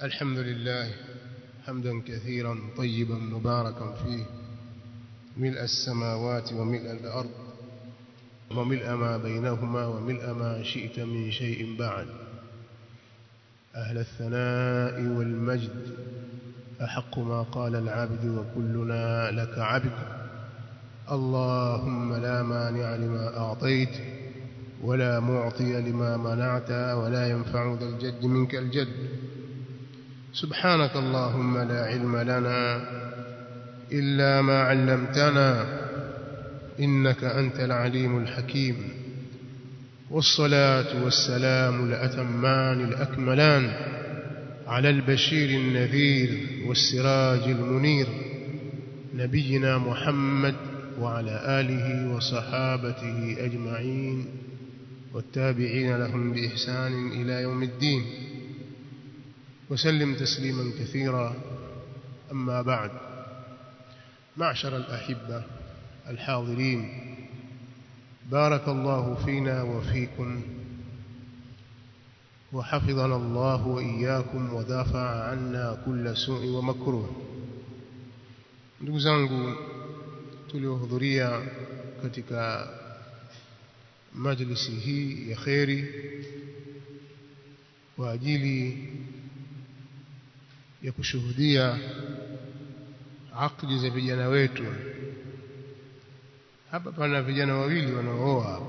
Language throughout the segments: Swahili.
الحمد لله حمدا كثيرا طيبا مباركا فيه ملء السماوات وملء الأرض وملء ما بينهما وملء ما شئت من شيء بعد أهل الثناء والمجد أحق ما قال العبد وكلنا لك عبد اللهم لا مانع لما أعطيت ولا معطي لما منعت ولا ينفع ذا الجد منك الجد سبحانك اللهم لا علم لنا إلا ما علمتنا إنك أنت العليم الحكيم والصلاة والسلام الأتمان الأكملان على البشير النذير والسراج المنير نبينا محمد وعلى آله وصحابته أجمعين والتابعين لهم بإحسان إلى يوم الدين وسلم تسليما كثيرا أما بعد معشر الأحبة الحاضرين بارك الله فينا وفيكم وحفظنا الله وإياكم ودافع عنا كل سوء ومكروه ndugu zangu tuliohudhuria katika majlisi hii ya kheri kwa ajili ya kushuhudia akdi za vijana wetu hapa pana vijana wawili wanaooa hapa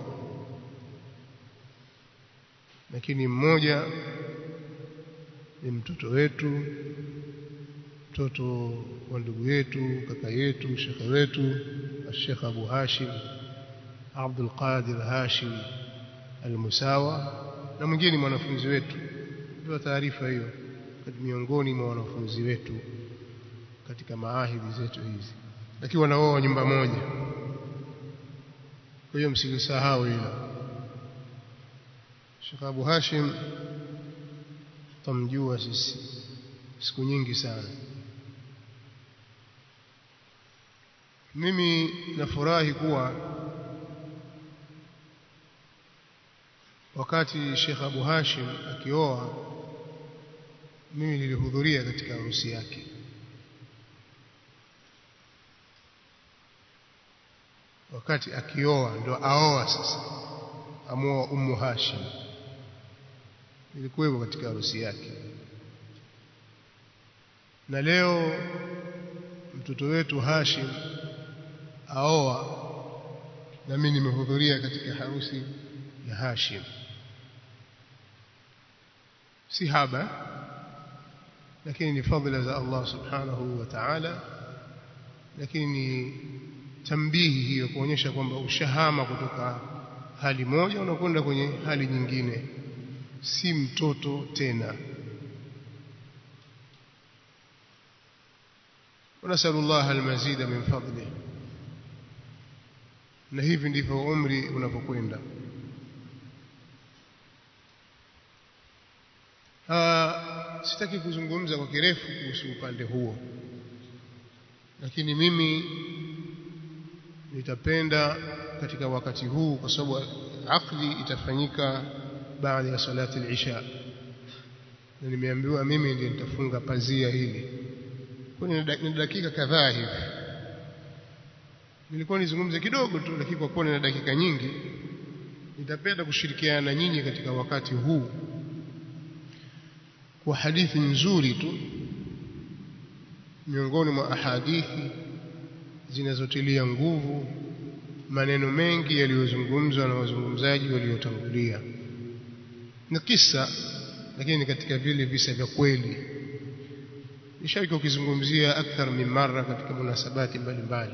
lakini mmoja ni mtoto wetu mtoto wa ndugu yetu kaka yetu shekhe wetu Sheikh Abu Hashim Abdul Qadir Hashim Al-Musawa na mwingine mwanafunzi wetu ndio taarifa hiyo miongoni mwa wanafunzi wetu katika maahidi zetu hizi lakini wanaoa nyumba moja kwa hiyo msilisahau hilo Sheikh Abu Hashim tamjua sisi siku nyingi sana mimi nafurahi kuwa wakati Sheikh Abu Hashim akioa mimi nilihudhuria katika harusi yake wakati akioa ndo aoa sasa amoa Ummu Hashim nilikuwepo katika harusi yake na leo mtoto wetu Hashim aoa na mimi nimehudhuria katika harusi ya Hashim si haba lakini ni fadhila za Allah subhanahu wa ta'ala lakini ni tambihi hiyo kuonyesha kwamba ushahama kutoka hali moja unakwenda kwenye hali nyingine si mtoto tena ونسأل الله المزيد من فضله na hivi ndivyo umri unapokwenda sitaki kuzungumza kwa kirefu kuhusu upande huo lakini mimi nitapenda katika wakati huu kwa sababu akdi itafanyika baada ya salati al-isha na nimeambiwa mimi ndiye nitafunga pazia hili kwa ni dakika kadhaa hivi nilikuwa nizungumze kidogo tu lakini kwa kuwa nina dakika nyingi nitapenda kushirikiana na nyinyi katika wakati huu kwa hadithi nzuri tu miongoni mwa ahadithi zinazotilia nguvu maneno mengi yaliyozungumzwa na wazungumzaji waliotangulia ni kisa lakini katika vile visa vya kweli nishawahi ukizungumzia akthar min mara katika munasabati mbalimbali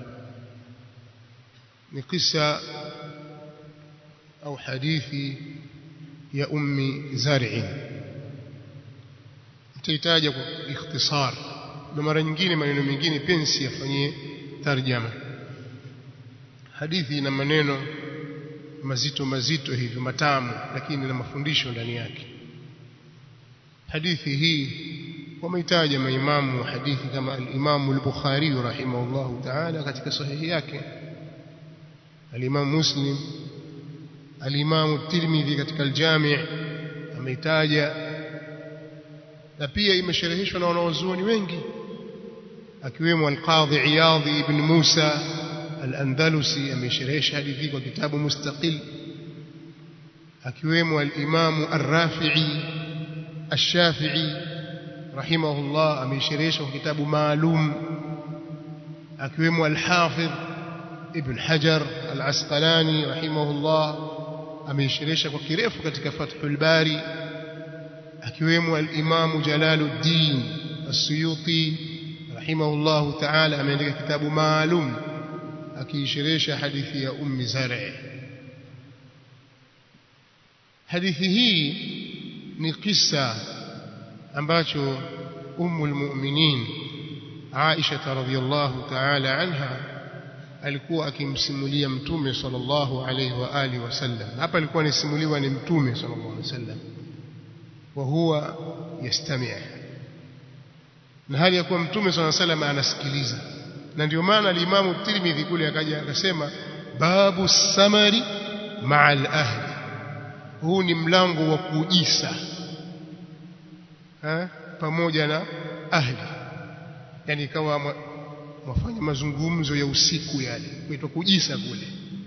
ni kisa au hadithi ya ummi zar'i nitahitaja kwa ikhtisar na mara nyingine maneno mengine pensi yafanyie tarjama hadithi ina maneno mazito mazito hivyo matamu lakini na mafundisho ndani yake hadithi hii wameitaja maimamu wa hadithi kama al-Imam al-Bukhari rahimahullahu ta'ala katika sahihi yake al-Imam Muslim al-Imam at-Tirmidhi katika al-Jami' ameitaja na pia imeshereheshwa na wanawazuoni wengi akiwemo al-Qadhi Iyadhi ibn Musa al-Andalusi amesherehesha hadithi kwa kitabu mustaqil akiwemo al-Imam ar-Rafi'i ash-Shafi'i rahimahullah amesherehesha kwa kitabu maalum akiwemo al-Hafidh ibn Hajar al-Asqalani rahimahullah ameishirisha kwa kirefu katika Fathul Bari akiwemo al-Imam Jalaluddin As-Suyuti rahimahullah ta'ala ameandika kitabu maalum akiishirisha hadithi ya Ummi Zar'i hadithi hii ni kisa ambacho Ummul Mu'minin Aisha radhiyallahu ta'ala anha alikuwa akimsimulia mtume sallallahu alaihi wa alihi wasallam hapa alikuwa anisimuliwa ni mtume sallallahu alaihi wasallam wa huwa yastami' na hali ya kuwa mtume sallallahu alaihi wasallam anasikiliza na ndio maana al-Imam Tirmidhi kule akaja akasema babu samari ma'al ahli huu ni mlango wa kujisa ha? pamoja na ahli yani ikawa wafanya mazungumzo ya usiku yale kuitwa kujisa kule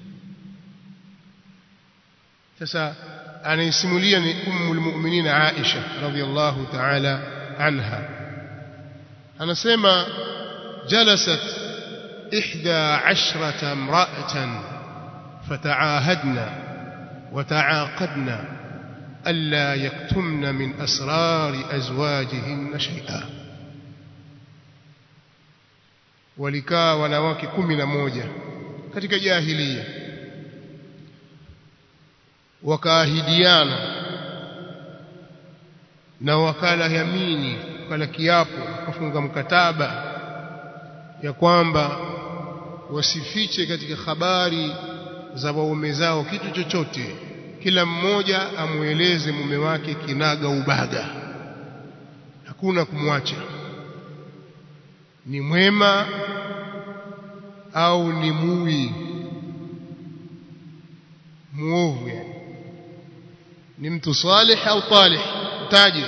sasa anaisimulia ni ummul mu'minin Aisha radhiyallahu ta'ala anha anasema jalasat ihda ashrata imra'atan fata'ahadna وتعاقدنا ألا يكتمن من أسرار أزواجهن شيئا walikaa wanawake kumi na moja katika jahilia wakaahidiana na wakala yamini wakala kiapo wakafunga mkataba ya kwamba wasifiche katika habari za waume zao kitu chochote kila mmoja amueleze mume wake kinaga ubaga hakuna kumwacha ni mwema au ni mui muovu yani ni mtu salih au talih utaje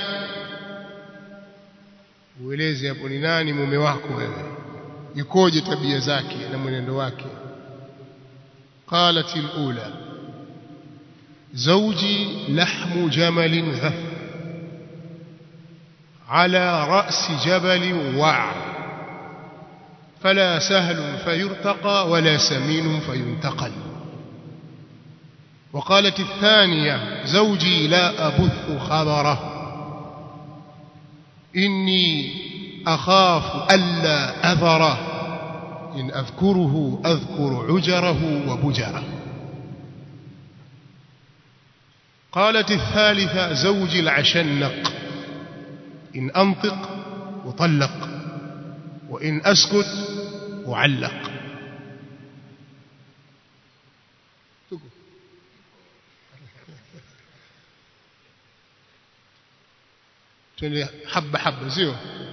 ueleze hapo ni nani mume wako wewe yukoje tabia zake na mwenendo wake قالت الأولى زوجي لحم جمل غث على رأس جبل وعر فلا سهل فيرتقى ولا سمين فينتقل وقالت الثانية زوجي لا أبث خبره إني أخاف ألا أذره إن أذكره أذكر عجره وبجره قالت الثالثة زوجي العشنق إن أنطق وطلق وإن أسكت وعلق حبة حبة زيو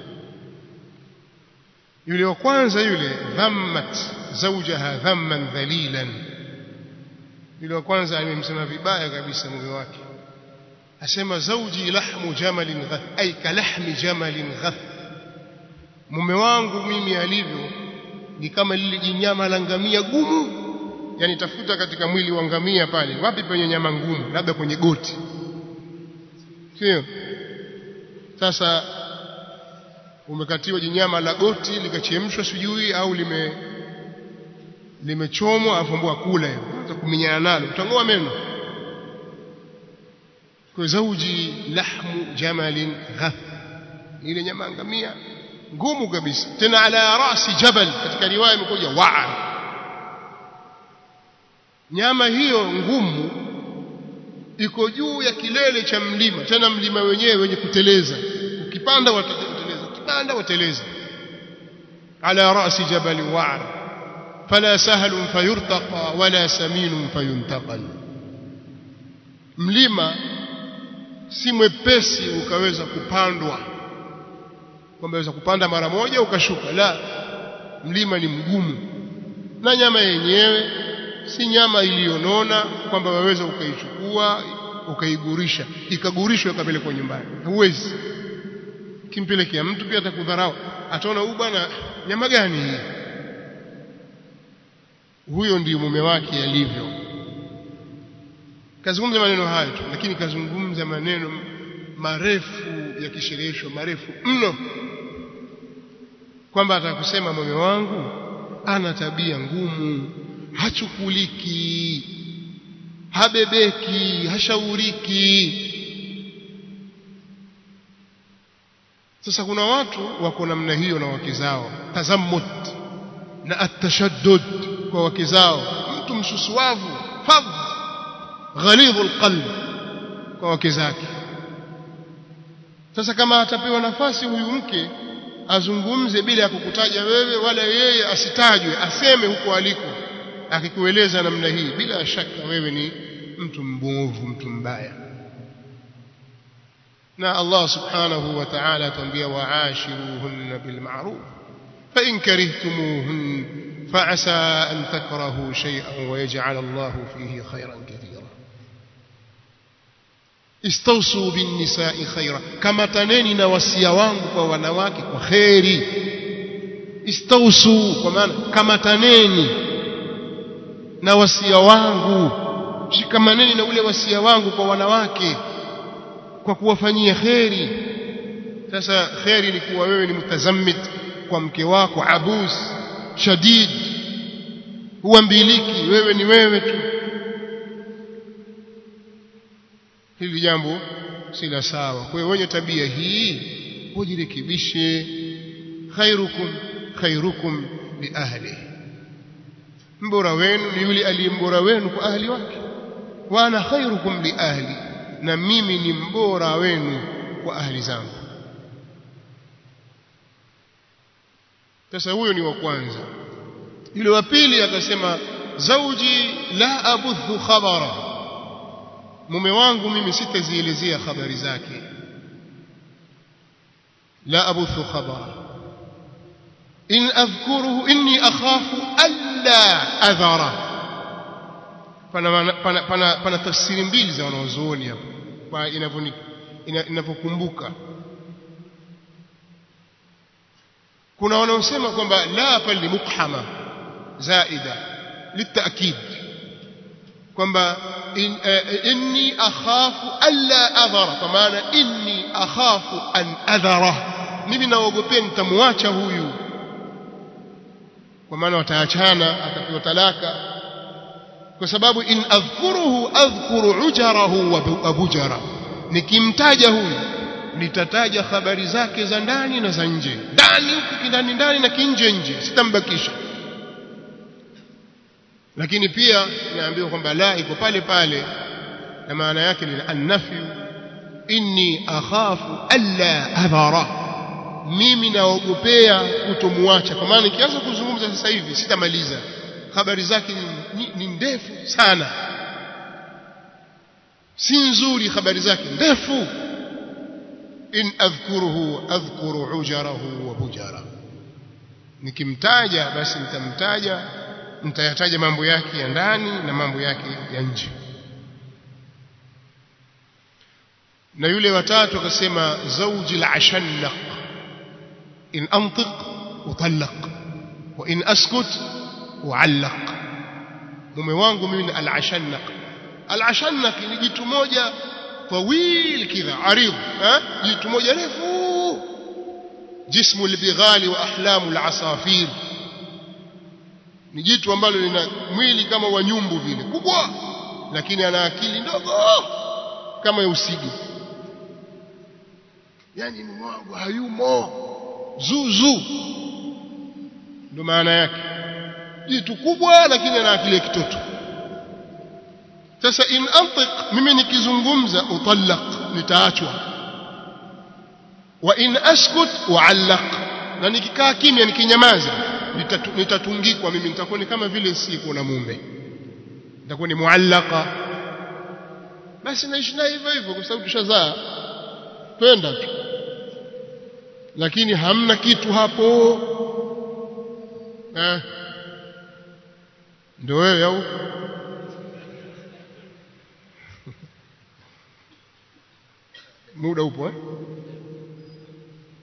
yule wa kwanza yule dhammat zawjaha dhamman dhalilan yule wa kwanza amemsema vibaya kabisa mume wake asema zawji lahmu jamalin ghath ay kalahmi jamalin ghath mume wangu mimi alivyo ni kama lile jinyama la ngamia gumu yani tafuta katika mwili wa ngamia pale wapi penye nyama ngumu labda kwenye goti sio sasa umekatiwa jinyama la goti likachemshwa sijui au lime limechomwa afumbua kula hiyo hata kuminyana nalo utangoa meno kwa zauji lahmu jamalin ghath ile nyama ngamia ngumu kabisa tena ala rasi jabal katika riwaya imekuja wa'a nyama hiyo ngumu iko juu ya kilele cha mlima tena mlima wenyewe wenye kuteleza ukipanda wateleza ukipanda wateleza ala rasi jabal wa'r fala sahlun fayurtaqa wala saminun fayuntaqal mlima si mwepesi ukaweza kupandwa kwamba waweza kupanda mara moja ukashuka la mlima ni mgumu na nyama yenyewe si nyama iliyonona kwamba waweza ukaichukua ukaigurisha ikagurishwa ikapelekwa nyumbani huwezi kimpelekea mtu pia atakudharau ataona huyu bwana nyama gani hii huyo ndiyo mume wake alivyo kazungumza maneno hayo tu lakini kazungumza maneno marefu ya kisherehesho marefu mno kwamba atakusema mume wangu ana tabia ngumu hachukuliki habebeki hashauriki sasa kuna watu wako namna hiyo na wake zao tazammut na atashaddud kwa wake zao mtu msusuavu fadh ghalidhu alqalb kwa wake zake sasa kama atapewa nafasi huyu mke azungumze bila ya kukutaja wewe wala yeye asitajwe aseme huko aliko akikueleza namna hii bila shaka wewe ni mtu mbovu mtu mbaya na Allah subhanahu wa ta'ala atambia wa'ashiruhunna bil ma'ruf fa in karihtumuhun fa'asa an takrahu shay'an wa yaj'al Allah fihi khayran katira istawsu bin nisa'i khayra kama taneni na wasia wangu kwa wanawake kwa khairi istawsu kwa maana kama taneni na wasia wangu shikamaneni na ule wasia wangu kwa wanawake kwa kuwafanyia kheri sasa kheri ni kuwa wewe ni mutazammit kwa mke wako abus shadid huambiliki wewe ni wewe tu hili jambo si la sawa kwa hiyo wenye tabia hii hujirekebishe khairukum khairukum li ahli mbora wenu ni yule aliyembora wenu kwa ahli wake wa ana khairukum li ahli na mimi ni mbora wenu kwa ahli zangu sasa huyo ni wa kwanza yule wa pili akasema zauji la abuthu khabara mume wangu mimi sitazielezea habari zake la abuthu khabara in adhkuruhu inni akhafu alla adhara pana pana pana, pana tafsiri mbili za wanaozuoni hapo kwa inavyokumbuka kuna wanaosema kwamba la pale mukhama zaida litakid kwamba in, uh, inni akhafu alla adhara kwa maana inni akhafu an adhara mimi naogopea nitamwacha huyu kwa maana wataachana atapewa talaka kwa sababu in adhkuruhu adhkuru ujarahu wa abujara nikimtaja huyu nitataja habari zake za ndani na za nje ndani huku kindani ndani na kinje nje sitambakisha lakini pia inaambiwa kwamba la iko pale pale na maana yake ni annafyu inni akhafu alla adhara mimi naogopea kutomwacha kwa maana nikianza kuzungumza sasa hivi sitamaliza habari zake ni, ni ndefu sana si nzuri habari zake ndefu in adhkuruhu adhkuru ujarahu wa bujara nikimtaja basi nitamtaja nitayataja mambo yake ya ndani na mambo yake ya nje na yule watatu akasema zawji al-ashannaq in antiq utallaq wa in askut uallaq mume wangu mimi ni al-ashannaq al-ashannaq ni jitu moja طويل كذا عريض ها jitu moja refu jismu al-bighali wa ahlamu al-asafir ni jitu ambalo lina mwili kama wa nyumbu vile kubwa lakini ana akili ndogo kama ya usigi yani mume wangu hayumo zuzu ndio maana yake jitu kubwa lakini ana akili ya kitoto sasa in antiq mimi nikizungumza utallaq nitaachwa wa in askut uallaq na nikikaa kimya nikinyamaza nitatu, nitatungikwa mimi nitakuwa ni kama vile siko na mume nitakuwa ni muallaka basi naishi naye hivyo hivyo kwa sababu tushazaa twenda tu lakini hamna kitu hapo eh ndio wewe au muda upo eh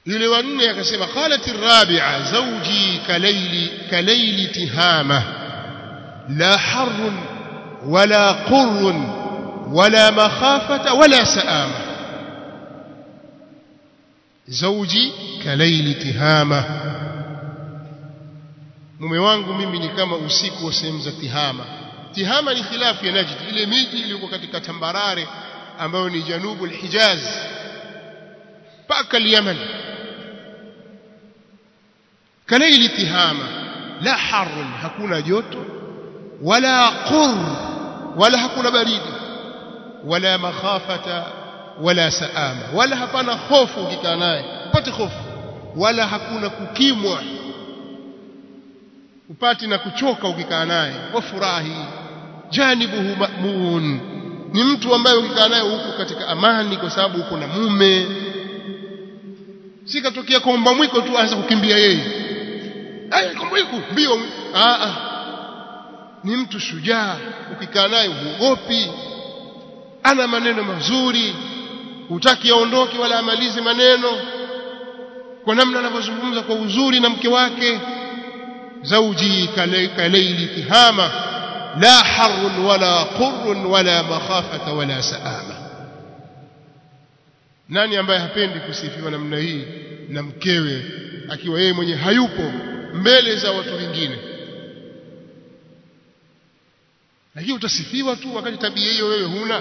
yule wa nne akasema qalat arrabi'a zawji kalayli kalayli tihama la harrun wala qurrun wala makhafata wala saama zawji kalayli tihama mume wangu mimi ni kama usiku wa sehemu za tihama tihama ni khilafu ya najd ile miji iliyokuwa katika tambarare ambayo ni janubu al-hijaz mpaka al-yaman kalaili tihama la harun hakuna joto wala qur wala hakuna baridi wala makhafata wala saama wala hapana hofu ukikaa naye upate hofu wala hakuna kukimwa upati na kuchoka ukikaa naye wafurahi janibuhu ma'mun ni mtu ambaye ukikaa naye huko katika amani kwa sababu uko na mume si katokea komba mwiko tu aanza kukimbia yeye aya komba mwiko mbio a a ni mtu shujaa ukikaa naye huogopi ana maneno mazuri hutaki aondoke wala amalize maneno kwa namna anavyozungumza kwa uzuri na mke wake زوجي كليل تهامة لا حر ولا قر ولا مخافة ولا سآمة nani ambaye hapendi kusifiwa namna hii na mkewe akiwa yeye mwenye hayupo mbele za watu wengine lakini utasifiwa tu wakati tabia hiyo wewe huna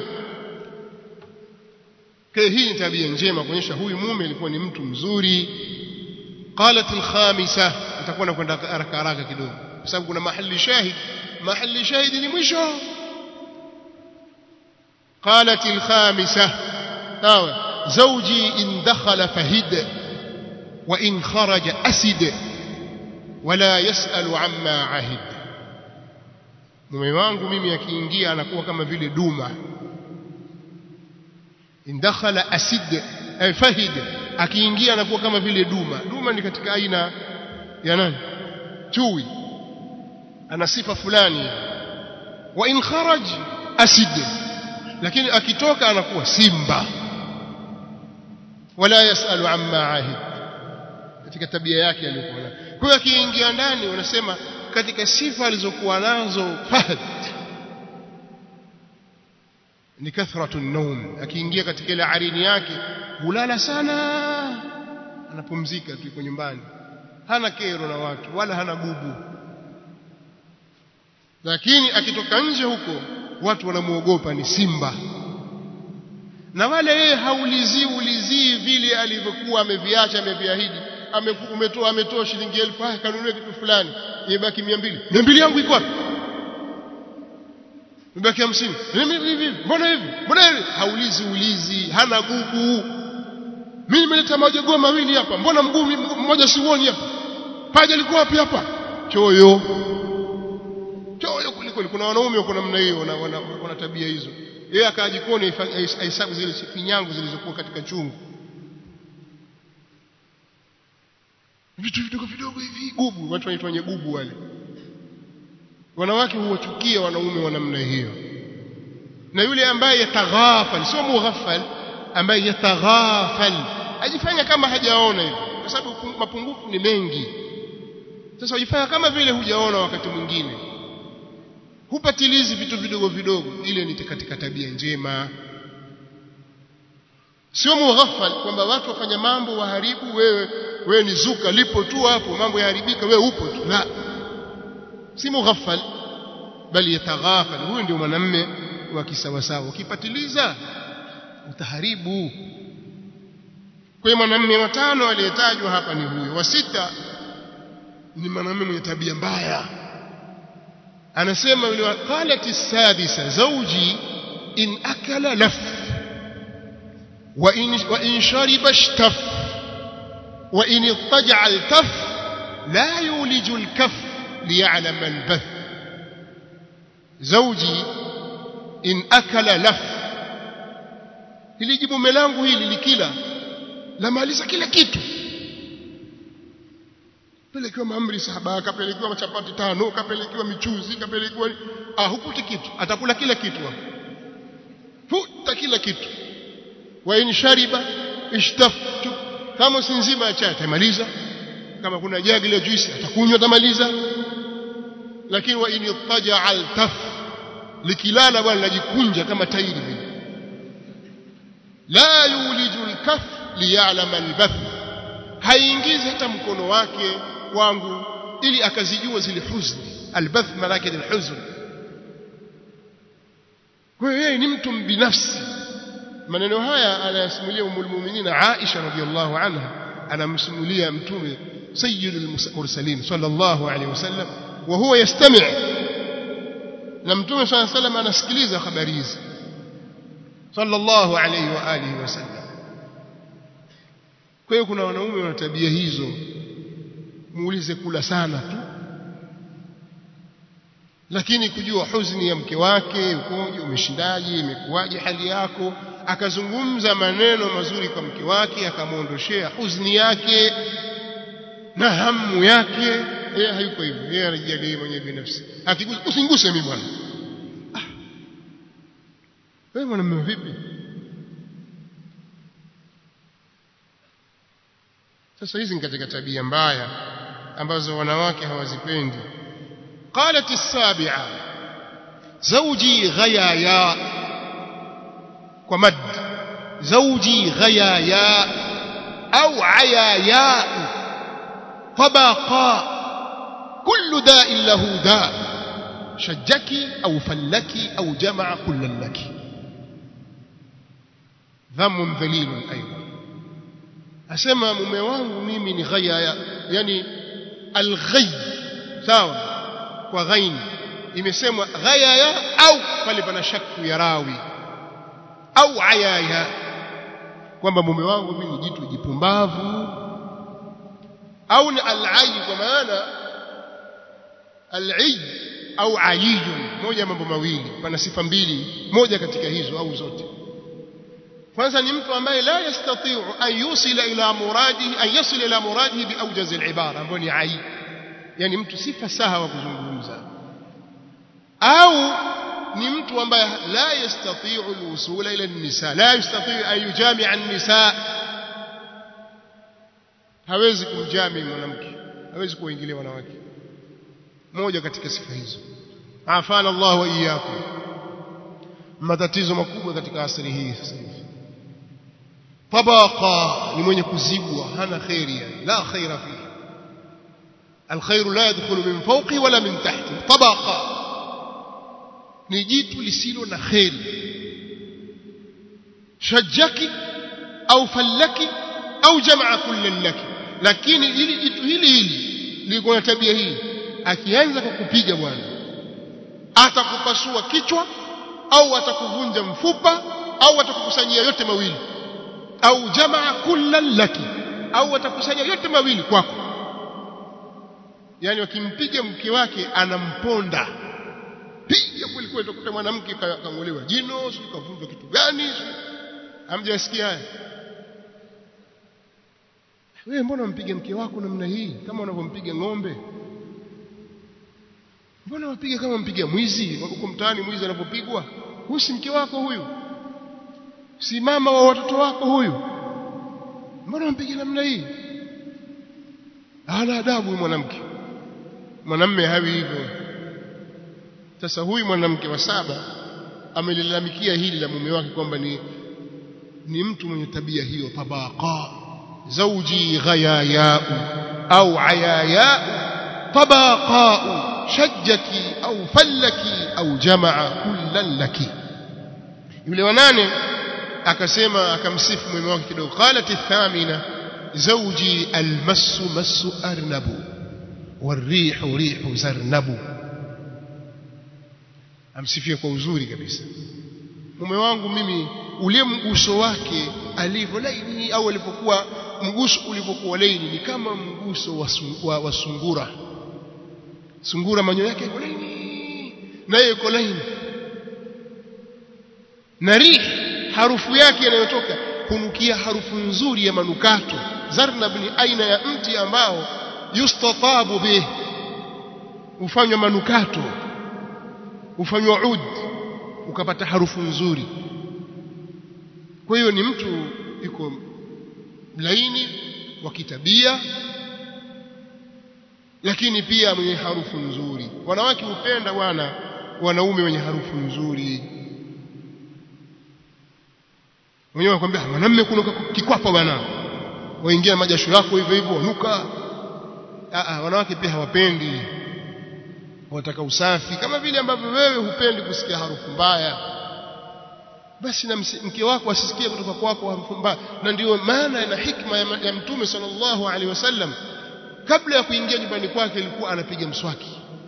kwa hii ni tabia njema kuonyesha huyu mume alikuwa ni mtu mzuri qalat al-khamisah nitakuwa nakwenda haraka haraka kidogo kwa sababu kuna mahali shahid mahali shahidi ni mwisho qalat al-khamisah sawa zawji in dakhala fahid wa in kharaja asid wala yasalu amma ahid mume wangu mimi akiingia anakuwa kama vile duma in dakhala asid ay fahid akiingia anakuwa kama vile duma duma ni katika aina ya nani chui ana sifa fulani wa in kharaj asid lakini akitoka anakuwa simba wala yasalu amma ahid katika tabia yake aliyokuwa nayo kwa hiyo akiingia ndani wanasema katika sifa alizokuwa nazo fahd ni kathratu an-nawm akiingia katika ile arini yake hulala sana anapumzika tu yuko nyumbani hana kero na watu wala hana gubu lakini akitoka nje huko watu wanamuogopa ni simba na wale yeye haulizii ulizii vile alivyokuwa ameviacha ameviahidi umetoa ametoa shilingi elfu ah kanunue kitu fulani imebaki 200 200 yangu iko wapi imebaki 50 hivi mbona hivi mbona hivi haulizi ulizi hana gubu mimi nimeleta majogoo mawili hapa mbona mguu mmoja siuoni hapa paja liko wapi hapa choyo choyo kuliko kuna wanaume wako namna hiyo wana, wana, wana tabia hizo yeye akajikoni ahesabu zile finyangu zilizokuwa katika chungu vitu vidogo vidogo hivi gubu watu wanaitwa wenye gubu wale wanawake huwachukia wanaume wa namna hiyo na yule ambaye yataghafal sio mughaffal ambaye yataghafal ajifanya kama hajaona hivyo kwa sababu mapungufu ni mengi sasa ujifanya kama vile hujaona wakati mwingine hupatilizi vitu vidogo vidogo ile ni katika tabia njema sio mughaffal kwamba watu wafanya mambo waharibu wewe wewe ni zuka lipo tu hapo mambo yaharibika wewe upo tu la si mughaffal bali yataghafal huyu ndio mwanamme wa kisawasawa ukipatiliza utaharibu kwa hiyo mwanamume watano aliyetajwa hapa ni huyo wa sita ni mwanamume mwenye tabia mbaya anasema yule qalat sadisa zawji in akala laf wa in wa in shariba ishtaf wa in ittaja'a altaf la yuliju alkaf liya'lam albath zawji in akala laf hili jibu melangu hili likila lamaliza kila kitu pelekiwa maamri saba kapelekiwa machapati tano kapelekiwa michuzi kapelekiwa ah hukuti kitu atakula kila kitu futa kila kitu wa in shariba ishtaftu kama si nzima ya chai atamaliza kama kuna jagi la juisi atakunywa atamaliza lakini wa in yattaja al taf likilala bwana lajikunja kama tairi vile la yuliju al kaf liya'lama al bath haingizi hata mkono wake wangu ili akazijua zile huzni al bath malaki ni huzn kwa hiyo yeye ni mtu binafsi maneno haya anayasimulia umul mu'minin Aisha radhiallahu anha anamsimulia mtume sayyidul mursalin sallallahu alayhi wasallam wa huwa yastami' na mtume sallallahu alayhi wasallam anasikiliza habari hizi sallallahu alayhi wa alihi wasallam kwa hiyo kuna wanaume wana tabia hizo muulize kula sana tu lakini kujua huzuni ya mke wake ukoje umeshindaje imekuwaje hali yako akazungumza maneno mazuri kwa mke wake akamwondoshea huzuni yake na hamu yake yeye hayuko hivyo yeye anajiangalia mwenyewe binafsi akigusa usinguse mimi bwana ah. wewe mwanamume vipi sasa hizi ni katika tabia mbaya ambazo wanawake hawazipendi قالت السابعة زوجي غيايا ومد زوجي غيايا أو عياياء طبقا كل داء له داء شجك أو فلك أو جمع كل لك ذم ذليل أيضا أسمى مميوان ميمن غيايا يعني الغي ساوى kwa ghain imesemwa ghayaya au pale pana shakku ya rawi au ayaya kwamba mume wangu mimi ni jitu jipumbavu au ni al-ayy kwa maana al-ayy au ayiyun moja mambo mawili pana sifa mbili moja katika hizo au zote kwanza ni mtu ambaye la yastati'u an yusila ila muradihi an yasila ila muradihi bi awjaz al-ibara ambayo ni ayy yani mtu si fasaha wa kuzungumza au ni mtu ambaye la yastati'u alwusula ila an-nisa la yastati'u an yujami'a an-nisa hawezi kumjami mwanamke hawezi kuingilia wanawake moja katika sifa hizo afana Allah wa iyyakum matatizo makubwa katika asri hii sasa hivi tabaqa ni mwenye kuzibwa hana khairi yani la khaira fihi الخير لا يدخل من فوقه ولا من تحته طبقة ni jitu lisilo na kheri shajaki au fallaki au jamaa kullan laki lakini ili jitu hili hili liko na tabia hii akianza kukupiga bwana atakupasua kichwa au atakuvunja mfupa au atakukusanyia yote mawili au jamaa kullan laki au atakusanya yote mawili kwako yani wakimpiga mke wake anamponda piga kweli kweli utakuta mwanamke kangolewa jino sio kavunjwa kitu gani hamjasikia haya wewe mbona umpiga mke wako namna hii kama unavyompiga ng'ombe mbona wapiga kama mpiga mwizi huko mtaani mwizi anapopigwa huyu si mke wako huyu si mama wa watoto wako huyu mbona umpiga namna hii hana adabu mwanamke mwanamme hawi hivyo sasa huyu mwanamke wa saba amelilalamikia hili la mume wake kwamba ni ni mtu mwenye tabia hiyo tabaqa zawji ghayayau au ayayau tabaqa shajjaki au fallaki au jamaa kullan laki yule wanane akasema akamsifu mume wake kidogo qalat athamina zawji almasu masu arnabu والريح ريح زرنب amsifia kwa uzuri kabisa mume wangu mimi ule mguso wake alivyo laini au alipokuwa mguso ulivyokuwa laini ni kama mguso wa, wa, wa sungura sungura manyoya yake yako laini naye yuko laini na rih harufu yake inayotoka hunukia harufu nzuri ya manukato zarnab ni aina ya mti ambao yustatabu bih ufanywa manukato ufanywa ud ukapata harufu nzuri kwa hiyo ni mtu yuko laini wa kitabia lakini pia mwenye harufu nzuri wanawake hupenda bwana wanaume wenye harufu nzuri wenyewe wakwambia mwanamume kuna kikwapa bwana waingia majasho yako hivyo hivyo wanuka ah wanawake pia hawapendi wataka usafi kama vile ambavyo wewe hupendi kusikia harufu mbaya basi na mke wako asisikie kutoka kwako harufu mbaya na ndiyo maana na hikma ya, ya mtume sallallahu alaihi wasallam kabla ya kuingia nyumbani kwake alikuwa anapiga mswaki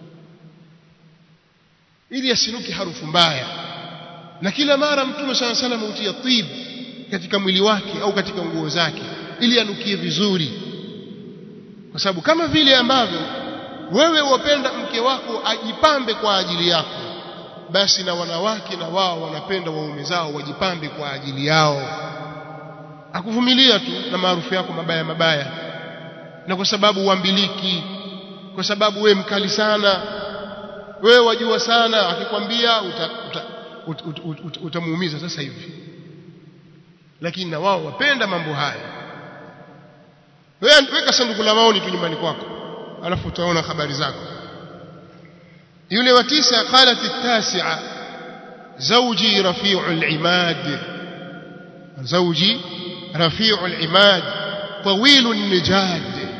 ili asinuke harufu mbaya na kila mara mtume sallallahu alaihi wasallam hutia tib katika mwili wake au katika nguo zake ili anukie vizuri kwa sababu kama vile ambavyo wewe wapenda mke wako ajipambe kwa ajili yako basi na wanawake na wao wanapenda waume zao wajipambe kwa ajili yao akuvumilia tu na maarufu yako mabaya mabaya na kwa sababu uambiliki kwa sababu we mkali sana wewe wajua sana akikwambia utamuumiza uta, uta, uta, uta, uta sasa hivi lakini na wao wapenda mambo haya wewe weka sanduku la maoni tu nyumbani kwako alafu utaona habari zako yule wa tisa qalat at-tasi'a zawji rafi'u al-imad zawji rafi'u al-imad طويل النجاد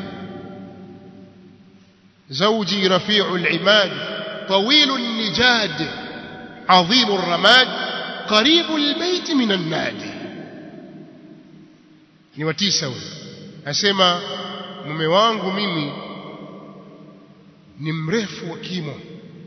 زوجي رفيع العماد طويل النجاد عظيم الرماد قريب البيت من النادي ni watisa huyo asema mume wangu mimi ni mrefu wa kimo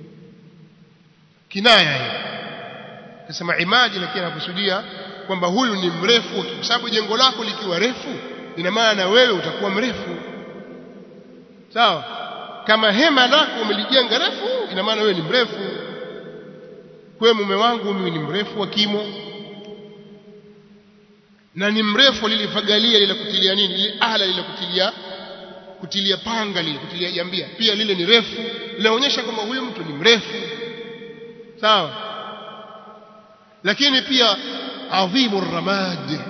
kinaya hiyo asema imadi lakini anakusudia kwamba huyu ni mrefu kwa sababu jengo lako likiwa refu ina maana wewe utakuwa mrefu sawa kama hema lako umelijenga refu ina maana wewe ni mrefu kwa mume wangu mimi ni mrefu wa kimo na ni mrefu lilifagalia lile kutilia nini lile ala lile kutilia kutilia panga lile kutilia jambia pia lile ni refu linaonyesha kwamba huyu mtu ni mrefu sawa lakini pia adhimu ramad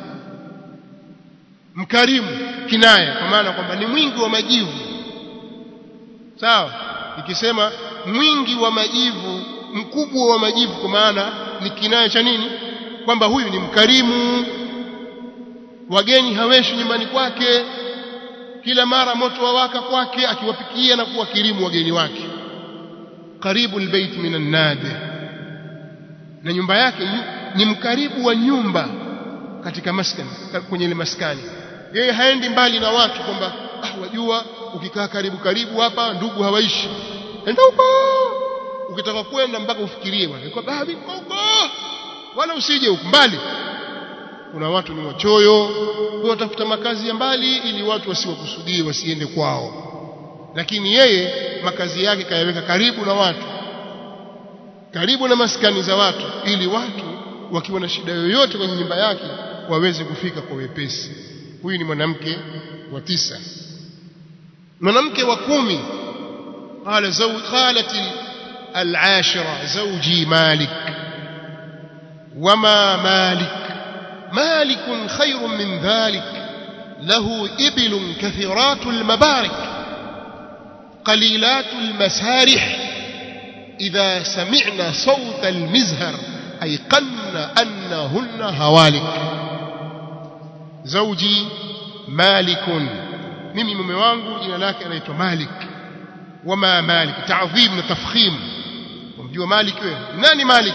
mkarimu kinaya kwa maana kwamba ni mwingi wa majivu sawa ikisema mwingi wa majivu mkubwa wa majivu kwa maana ni kinaya cha nini kwamba huyu ni mkarimu wageni haweshi nyumbani kwake kila mara moto wawaka kwake akiwapikia na kuwakirimu wageni wake karibu albayt minan nadi na nyumba yake ni mkaribu wa nyumba katika maskani kwenye ile maskani yeye haendi mbali na watu kwamba ah wajua ukikaa karibu karibu hapa ndugu hawaishi enda huko ukitaka kwenda mpaka ufikirie bwana kwa baadhi huko wala usije huko mbali kuna watu ni wachoyo watafuta makazi ya mbali ili watu wasiwakusudie wasiende kwao lakini yeye makazi yake kayaweka karibu na watu karibu na maskani za watu ili watu wakiwa na shida yoyote kwenye nyumba yake waweze kufika kwa wepesi huyu ni mwanamke wa tisa mwanamke wa kumi qala zawj qalat al-ashira zawji malik wama malik مالك خير من ذلك له إبل كثيرات المبارك قليلات المسارح إذا سمعنا صوت المزهر أيقن أنهن هوالك زوجي مالك mimi mume wangu jina lake anaitwa Malik wama Malik ta'dhim na tafkhim umjua Malik wewe nani Malik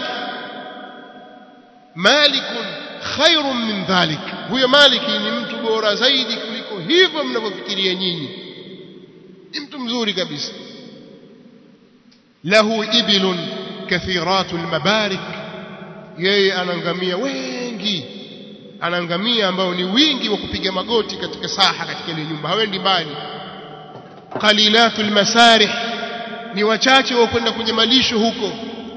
Malikun khairun min dhalik huyo maliki ni mtu bora zaidi kuliko hivyo mnavyofikiria nyinyi ni mtu mzuri kabisa lahu ibilun kathiratul mabarik yeye anangamia wengi anangamia ambao ni wingi wa kupiga magoti katika saha katika ile nyumba hawendi mbali qalilatul masarih ni wachache wa kwenda kwenye malisho huko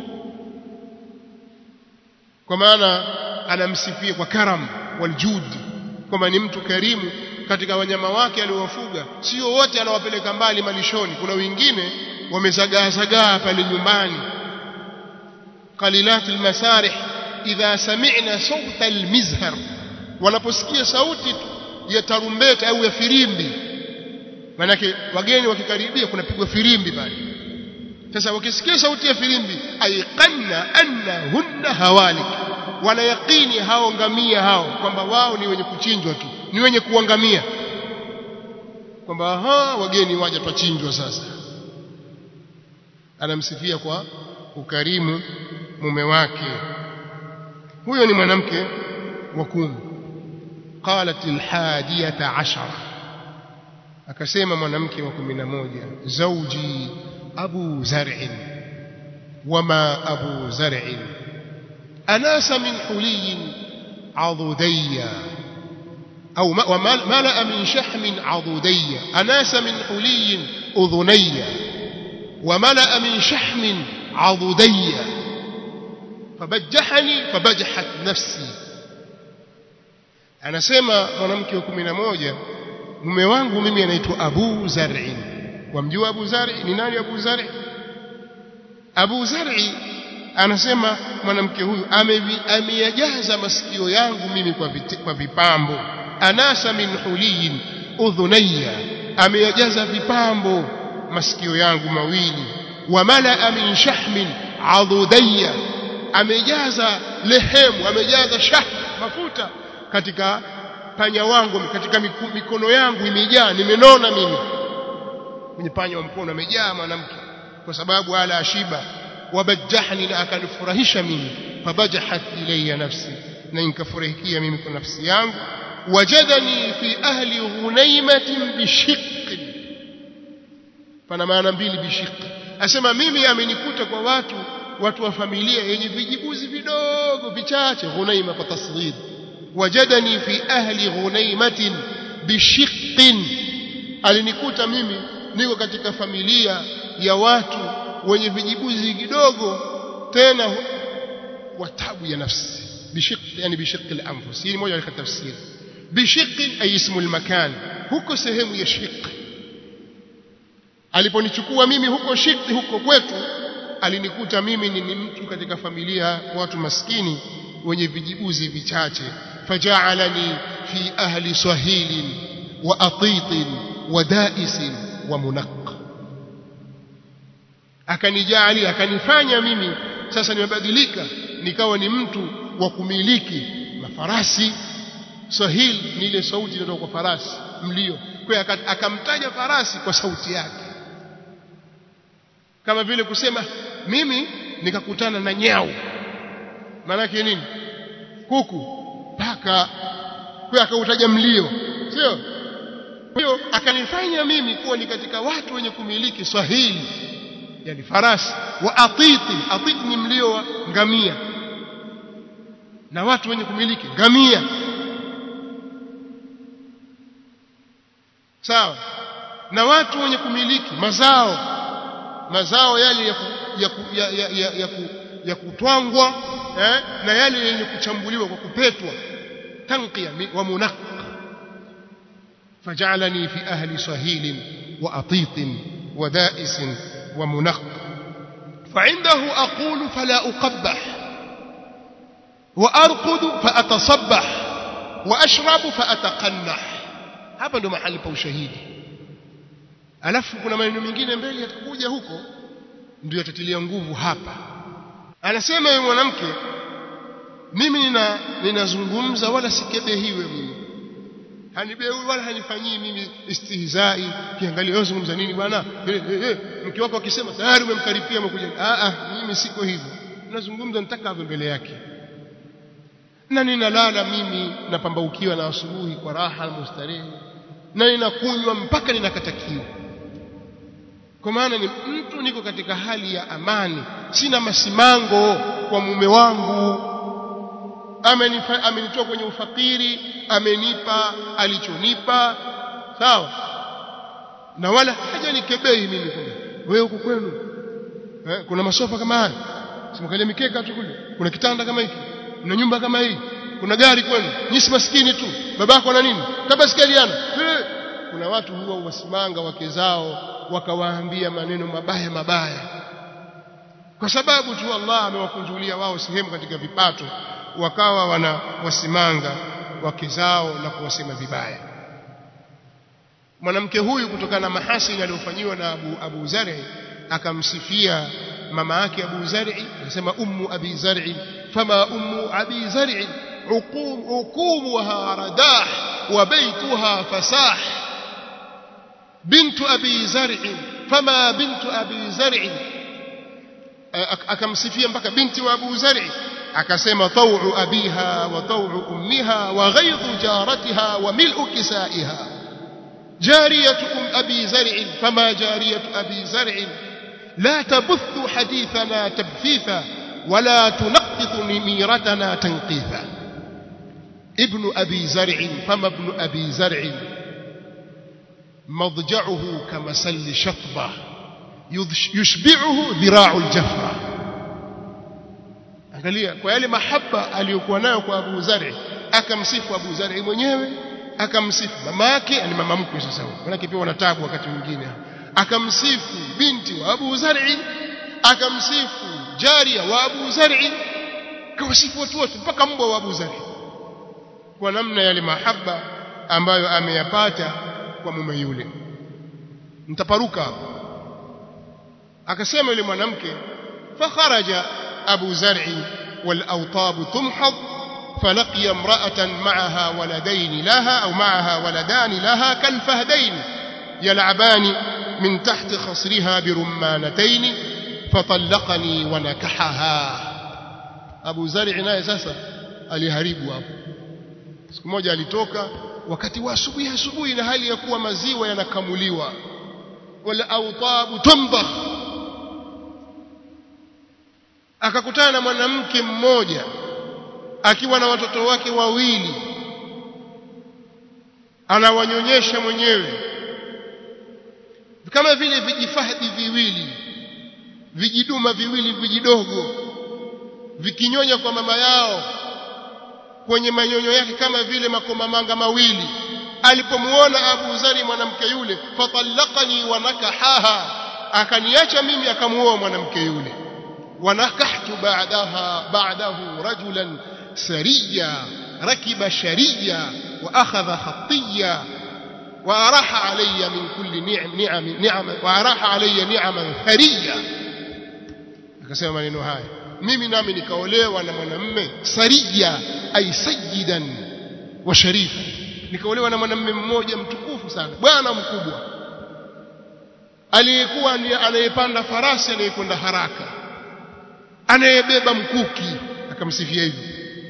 kwa maana anamsifia kwa karam waljud kwamba ni mtu karimu katika wanyama wake aliowafuga sio wote anawapeleka mbali malishoni kuna wengine wamezagaa zagaa pale nyumbani qalilat almasarih idha sami'na sawta almizhar wanaposikia sauti ya tarumbeta au ya firimbi manake wageni wakikaribia kunapigwa firimbi pale sasa wakisikia sauti ya firimbi aiqanna annahunna hawalik wana yaqini hao ngamia hao kwamba wao ni wenye kuchinjwa tu ni wenye kuangamia kwamba aha wageni waja twachinjwa sasa anamsifia kwa ukarimu mume wake huyo ni mwanamke wa kumi qalat alhadiyata ashara akasema mwanamke wa kumi na moja zauji abu zar'in wama abu zar'in anasa min huliyin عضديا أو ملأ من شحم عضديا أناس من حلي أذنيا وملأ من شحم عضديا فبجحني فبجحت نفسي anasema mwanamke wa kumi na moja mume wangu mimi anaitwa Abu Zar'i wamjua Abu Zar'i ni nani Abu Zar'i Abu Zar'i anasema mwanamke huyu ameyajaza masikio yangu mimi kwa, vit, kwa vipambo anasa min huliyin udhunayya ameyajaza vipambo masikio yangu mawili wa malaa min shahmin adudayya amejaza lehemu amejaza shah mafuta katika panya wangu katika mikono yangu imejaa nimenona mimi kwenye panya wa mkono amejaa mwanamke kwa sababu ala ashiba wabajahni na akanifurahisha mimi fabajahat ilayya nafsi na nikafurahikia mimi kwa nafsi yangu wajadani fi ahli ghunaimatin bishiq pana maana mbili bishiq asema mimi amenikuta kwa watu watu wa familia yenye vijibuzi vidogo vichache ghunaima kwa tasghir wajadani fi ahli ghunaimatin bishiqin alinikuta mimi niko katika familia ya watu wenye vijibuzi kidogo tena watabu ya nafsi bishiq yani bishiq al-anfus hii moja katika tafsiri bishiq ay ismu al-makan huko sehemu ya shiq aliponichukua mimi huko shiq huko kwetu alinikuta mimi ni mtu katika familia watu maskini wenye vijibuzi vichache faja'alani fi ahli sahilin wa atit wa da'is wa munaq akanijali akanifanya mimi sasa nimebadilika nikawa ni mtu wa kumiliki mafarasi sahil ni ile sauti inayotoka kwa farasi mlio kwa akamtaja farasi kwa sauti yake kama vile kusema mimi nikakutana na nyau maana nini kuku paka kwa akautaja mlio sio hiyo akanifanya mimi kuwa ni katika watu wenye kumiliki swahili yani farasi wa atiti atiti ni mlio wa ngamia na watu wenye kumiliki ngamia sawa na watu wenye kumiliki mazao mazao yale ya, ku, ya, ku, ya, ya, ya, ya, ku, ya kutwangwa eh, na yale yenye kuchambuliwa kwa kupetwa tanqiya wa munaq فجعلني في أهل صهيل وأطيط ودائس ومنق فعنده أقول فلا أقبح وأرقد فأتصبح وأشرب فأتقنح hapa ndo mahali pa ushahidi alafu kuna maneno mengine mbele yatakuja huko ndio yatatilia nguvu hapa anasema yule mwanamke mimi nina ninazungumza wala sikebehiwe mimi hanibeui wala hanifanyii mimi istihzai kiangalia wewe zungumza nini bwana eh, eh, eh. mke wako akisema tayari umemkaripia umekuja ah ah mimi siko hivyo nazungumza nitakavyo mbele yake na ninalala mimi napambaukiwa na asubuhi kwa raha na mustarehe na ninakunywa mpaka ninakatakiwa kwa maana ni mtu niko katika hali ya amani sina masimango kwa mume wangu amenitoa kwenye ufakiri amenipa alichonipa sawa na wala hajanikebei mimi kwamba wewe huko kwenu eh, kuna masofa kama haya simkalia mikeka tu kule kuna kitanda kama hiki kuna nyumba kama hii kuna gari kwenu nyisi maskini tu babako na nini tabaskaliana kuna watu huwa wasimanga wake zao wakawaambia maneno mabaya mabaya kwa sababu tu Allah amewakunjulia wao sehemu katika vipato wakawa wana wasimanga wake zao na kuwasema vibaya mwanamke huyu kutokana na mahasini aliyofanyiwa na Abu, Abu Zar'i akamsifia mama yake Abu Zar'i akasema ummu Abi Zar'i fama ummu Abi Zar'i uqum uqumuha radah wa baytuha fasah bintu Abi Zar'i fama bintu Abi Zar'i akamsifia mpaka binti wa Abu Zar'i akasema taw'u abiha wa taw'u ummiha wa ghaidhu jaratiha wa mil'u kisaiha جارية أم أبي زرع فما جارية أبي زرع لا تبث حديثنا تبثيثا ولا تنقط نميرتنا تنقيثا ابن أبي زرع فما ابن أبي زرع مضجعه كمسل شطبة يشبعه ذراع الجفرة angalia kwa yale mahaba aliyokuwa nayo kwa Abu Zari akamsifu Abu Zari mwenyewe akamsifu mama yake ni mama mkwe sasa huyo manake pia wanatabu wakati mwingine akamsifu binti wa Abu Zar'i akamsifu jaria wa Abu Zar'i kawasifu watu wote mpaka mbwa wa Abu Zar'i kwa namna yale mahaba ambayo ameyapata kwa mume yule mtaparuka akasema yule mwanamke fakharaja Abu Zar'i wal awtab tumhad فلقي امرأة معها ولدين لها أو معها ولدان لها كالفهدين يلعبان من تحت خصرها برمانتين فطلقني ونكحها أبو زرع naye sasa aliharibu hapo siku moja alitoka wakati wa asubuhi asubuhi na hali ya kuwa maziwa yanakamuliwa wala autabu tumbakh akakutana na mwanamke mmoja akiwa na watoto wake wawili anawanyonyesha mwenyewe kama vile vijifahdi viwili vijiduma viwili vijidogo vikinyonya kwa mama yao kwenye manyonyo yake kama vile makomamanga mawili alipomuona Abu Zari mwanamke yule fatallaqani wa nakahaha akaniacha mimi akamuoa mwanamke yule wanakahtu ba'daha ba'dahu rajulan سريا ركب شريا وأخذ خطيا وأراح علي من كل نعم نعم نعم وأراح علي نعما ثريا akasema maneno haya mimi nami nikaolewa na mwanamume saria ay sayyidan wa sharifa nikaolewa na mwanamume mmoja mtukufu sana bwana mkubwa aliyekuwa anayepanda farasi anayekwenda haraka anayebeba mkuki akamsifia hivyo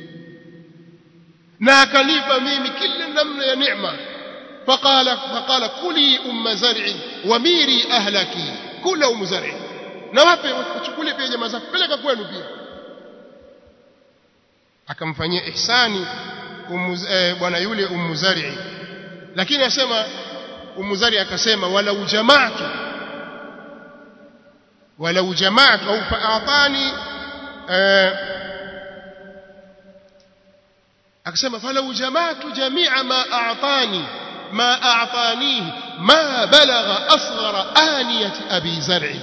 na akanipa mimi kila namna ya neema faqala faqala kuli umma zar'i wamiri ahlaki kula umma zar'i na wape uchukule pia jamaa zako peleka kwenu pia akamfanyia ihsani eh, bwana yule ummu zar'i lakini asema ummu zar'i akasema walau jama'tu walau jama'tu au fa'atani eh, akasema falau jama'tu jami'a ma a'tani ma a'tanihi ma balagha asghara aniyati abi zar'i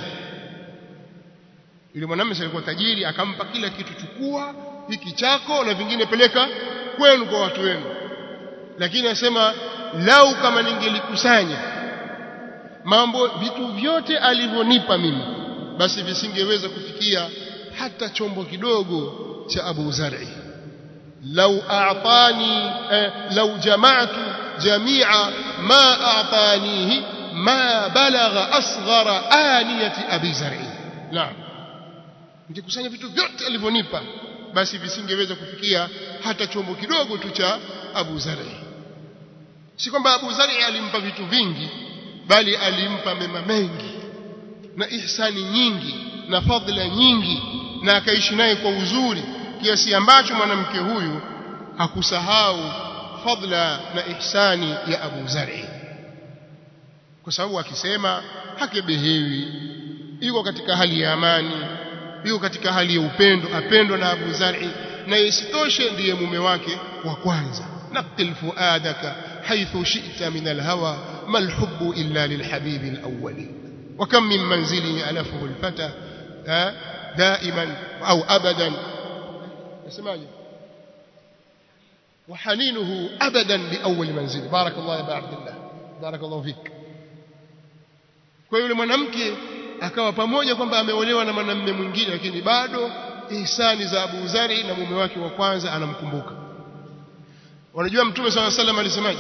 yule mwanamume alikuwa tajiri akampa kila kitu chukua hiki chako na vingine peleka kwenu kwa watu wenu lakini asema lau kama ningelikusanya mambo vitu vyote alivyonipa mimi basi visingeweza kufikia hata chombo kidogo cha Abu Zar'i لو أعطاني لو جمعت جميع ما أعطانيه ما بلغ أصغر آنية أبي زرع نعم nikikusanya vitu vyote alivyonipa basi visingeweza kufikia hata chombo kidogo tu cha Abu Zari si kwamba Abu Zari alimpa vitu vingi bali alimpa mema mengi na ihsani nyingi na fadhila nyingi na akaishi naye kwa uzuri kiasi ambacho mwanamke huyu hakusahau fadla na ihsani ya Abu Zari kwa sababu akisema hakebehewi yuko katika hali ya amani yuko katika hali ya upendo apendwa na Abu Zari na isitoshe ndiye mume wake wa kwanza naqil fuadaka haythu shi'ta min alhawa ma alhubbu illa lilhabibi alawwali وكم من منزل ألفه الفتى دائما أو أبدا اسمعني وحنينه أبدا لأول منزل بارك الله يا أبا عبد الله barakallahu fik kwa yule mwanamke akawa pamoja kwamba ameolewa na mwanamume mwingine lakini bado ihsani za Abu Zari na mume wake wa kwanza anamkumbuka wanajua mtume swalla sallam alisemaje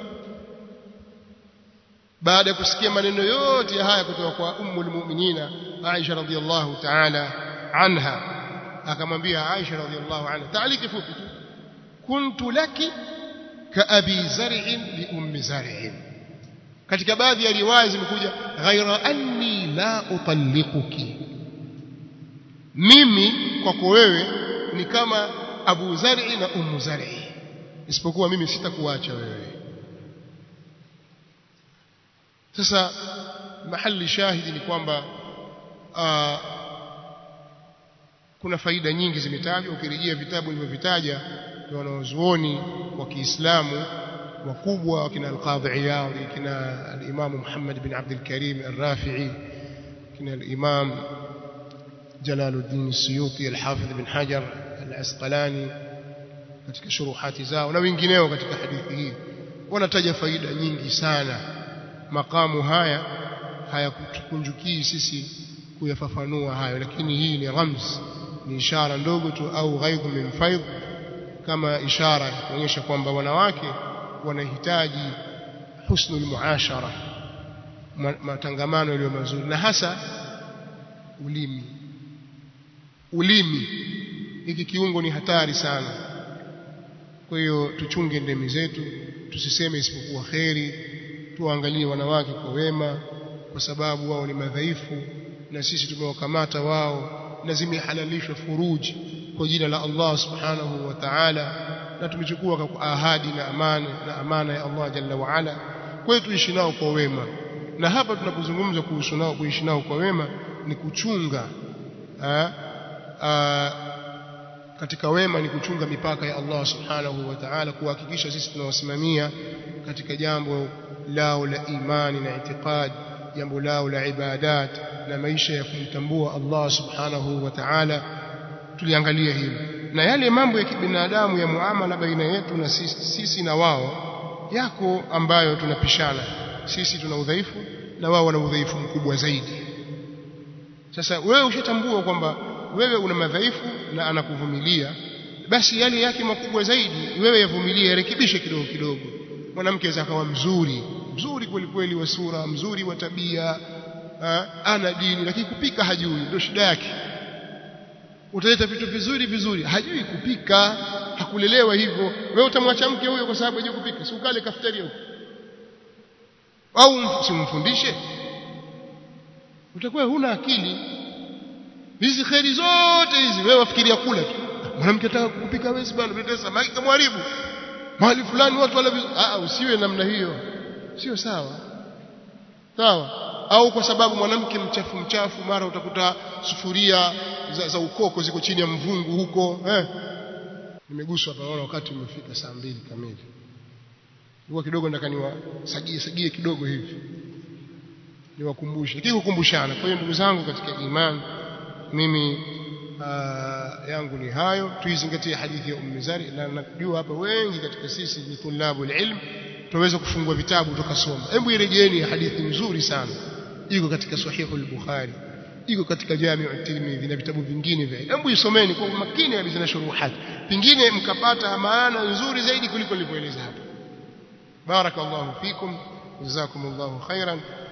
baada ya kusikia maneno yote ya haya kutoka kwa ummul mu'minina Aisha radhiallahu ta'ala anha akamwambia Aisha radhiallahu anha taaliki fupi tu kuntu laki ka abi zar'in li ummi zar'in katika baadhi ya riwaya zimekuja ghaira anni la utalliquki mimi kwako wewe ni kama Abu Zar'i na Ummu Zar'i isipokuwa mimi sitakuacha wewe sasa mahali shahidi ni kwamba aa, kuna faida nyingi zimetajwa ukirejea vitabu nilivyovitaja vya wanazuoni wa Kiislamu wakubwa kina al-Qadhi Iyadh kina al-Imam Muhammad bin Abdul Karim al-Rafi'i kina al-Imam Jalaluddin Suyuti al-Hafidh bin Hajar al-Asqalani katika shuruhati zao na wengineo katika hadithi hii wanataja faida nyingi sana makamu haya hayakutukunjukii sisi kuyafafanua hayo lakini hii ni ramz ni ishara ndogo tu au ghaidhu min faidh kama ishara kuonyesha kwamba wanawake wanahitaji husnul muashara matangamano yaliyo mazuri na hasa ulimi ulimi hiki kiungo ni hatari sana kwa hiyo tuchunge ndemi zetu tusiseme isipokuwa kheri tuangalie wanawake kwa wema kwa sababu wao ni madhaifu na sisi tumewakamata wao na zimehalalishwa furuji kwa jina la Allah subhanahu wa ta'ala na tumechukua kwa ahadi na amana na amana ya Allah jalla wa ala kwa hiyo tuishi nao kwa wema na hapa tunapozungumza kuhusu nao kuishi nao kwa wema ni kuchunga ha? A, katika wema ni kuchunga mipaka ya Allah subhanahu wa ta'ala kuhakikisha sisi tunawasimamia katika jambo lao la imani na itikadi jambo lao la ibadat na maisha ya kumtambua Allah subhanahu wa ta'ala tuliangalia hilo na yale mambo ya kibinadamu ya muamala baina yetu na sisi, sisi na wao yako ambayo tunapishana sisi tuna udhaifu na wao wana udhaifu mkubwa zaidi sasa wewe ushatambua kwamba wewe una madhaifu na anakuvumilia basi yale yake makubwa zaidi wewe yavumilie yarekebishe kidogo kidogo mwanamke aweza akawa mzuri mzuri kweli kweli wa sura mzuri wa tabia ha, ana dini lakini kupika hajui ndio shida yake utaleta vitu vizuri vizuri hajui kupika hakulelewa hivyo wewe utamwacha mke huyo kwa sababu hajui kupika si ukale kafetaria huko au simfundishe utakuwa huna akili hizi kheri zote hizi wewe wafikiria kula tu mwanamke ataka kupika hawezi bwana mlete samaki kamharibu mahali fulani watu wala ah usiwe namna hiyo sio sawa sawa au kwa sababu mwanamke mchafu mchafu mara utakuta sufuria za, za ukoko ziko chini ya mvungu huko eh nimeguswa hapa naona wakati umefika saa mbili kamili huwa kidogo nataka niwasagie sagie kidogo hivi niwakumbushe lakini kukumbushana kwa hiyo ndugu zangu katika imani mimi uh, yangu ni hayo tuizingatie hadithi ya Ummu Zari na najua hapa wengi katika sisi ni tulabu ilm tunaweza kufungua vitabu tukasoma hebu irejeeni hadithi nzuri sana iko katika sahihu al-Bukhari iko katika Jami' at-Tirmidhi na vitabu vingine vya hebu isomeni kwa makini kabisa na shuruhat pingine mkapata maana nzuri zaidi kuliko nilivyoeleza hapa barakallahu fikum jazakumullahu khairan